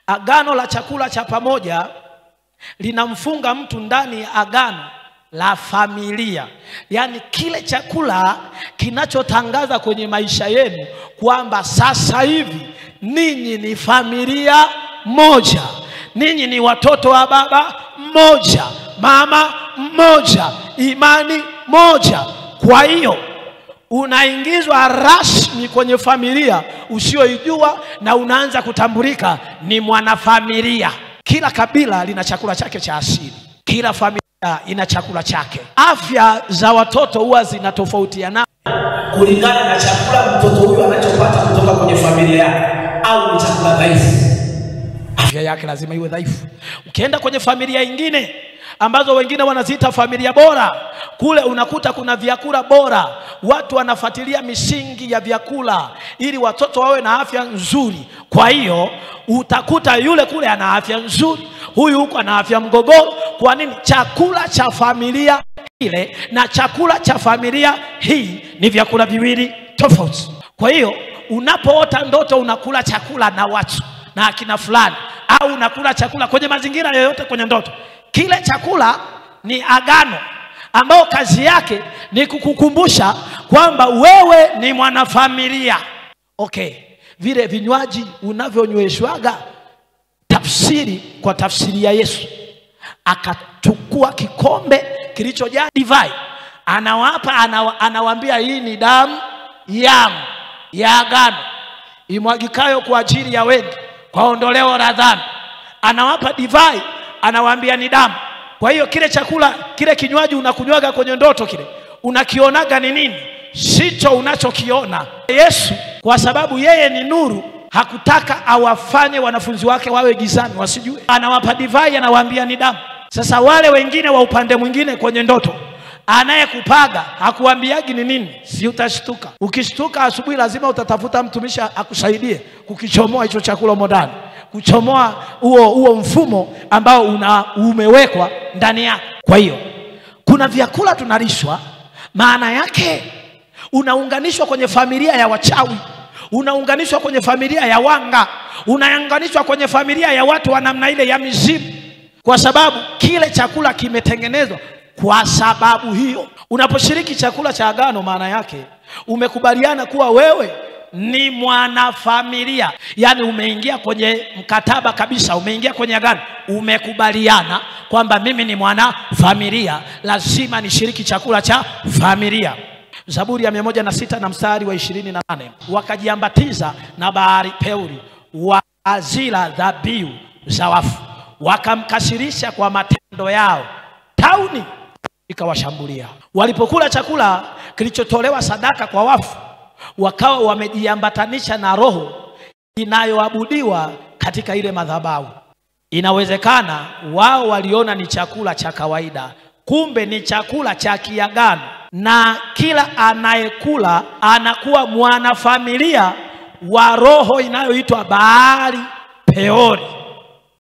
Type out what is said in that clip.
Agano la chakula cha pamoja linamfunga mtu ndani ya agano la familia, yaani kile chakula kinachotangaza kwenye maisha yenu kwamba sasa hivi ninyi ni familia moja, ninyi ni watoto wa baba mmoja, mama mmoja, imani moja. Kwa hiyo unaingizwa rasmi kwenye familia usiyoijua na unaanza kutambulika ni mwanafamilia. Kila kabila lina chakula chake cha asili, kila familia ina chakula chake. Afya za watoto huwa zinatofautiana kulingana na chakula mtoto huyu anachopata kutoka kwenye familia yake, au ni chakula dhaifu. afya yake lazima iwe dhaifu. Ukienda kwenye familia ingine ambazo wengine wanaziita familia bora, kule unakuta kuna vyakula bora, watu wanafuatilia misingi ya vyakula ili watoto wawe na afya nzuri. Kwa hiyo utakuta yule kule ana afya nzuri, huyu huku ana afya mgogoro. Kwa nini? Chakula cha familia ile na chakula cha familia hii ni vyakula viwili tofauti. Kwa hiyo unapoota ndoto unakula chakula na watu na akina fulani, au unakula chakula kwenye mazingira yoyote kwenye ndoto, kile chakula ni agano ambao kazi yake ni kukukumbusha kwamba wewe ni mwanafamilia. Okay, vile vinywaji unavyonyweshwaga, tafsiri kwa tafsiri ya Yesu, akachukua kikombe kilichojaa divai, anawapa anawa, anawaambia hii ni damu yangu ya agano imwagikayo kwa ajili ya wengi kwa ondoleo la dhambi. Anawapa divai, anawaambia ni damu. Kwa hiyo kile chakula, kile kinywaji unakunywaga kwenye ndoto, kile unakionaga ni nini? Sicho unachokiona. Yesu kwa sababu yeye ni nuru, hakutaka awafanye wanafunzi wake wawe gizani wasijue. Anawapa divai, anawaambia ni damu. Sasa wale wengine wa upande mwingine kwenye ndoto anayekupaga hakuambiagi ni nini, si utashtuka. Ukishtuka asubuhi, lazima utatafuta mtumishi akusaidie kukichomoa hicho chakula humo ndani, kuchomoa huo huo mfumo ambao una umewekwa ndani yako. Kwa hiyo kuna vyakula tunalishwa, maana yake unaunganishwa kwenye familia ya wachawi, unaunganishwa kwenye familia ya wanga, unaunganishwa kwenye familia ya watu wa namna ile ya mizimu, kwa sababu kile chakula kimetengenezwa kwa sababu hiyo. Unaposhiriki chakula cha agano, maana yake umekubaliana kuwa wewe ni mwanafamilia, yaani umeingia kwenye mkataba kabisa, umeingia kwenye agano, umekubaliana kwamba mimi ni mwanafamilia, lazima nishiriki chakula cha familia. Zaburi ya mia moja na sita na mstari wa ishirini na nane wakajiambatiza na bahari Peori, wakazila dhabihu za wafu, wakamkasirisha kwa matendo yao, tauni ikawashambulia. Walipokula chakula kilichotolewa sadaka kwa wafu, wakawa wamejiambatanisha na roho inayoabudiwa katika ile madhabahu. Inawezekana wao waliona ni chakula cha kawaida, kumbe ni chakula cha kiagano, na kila anayekula anakuwa mwanafamilia wa roho inayoitwa Baali Peori.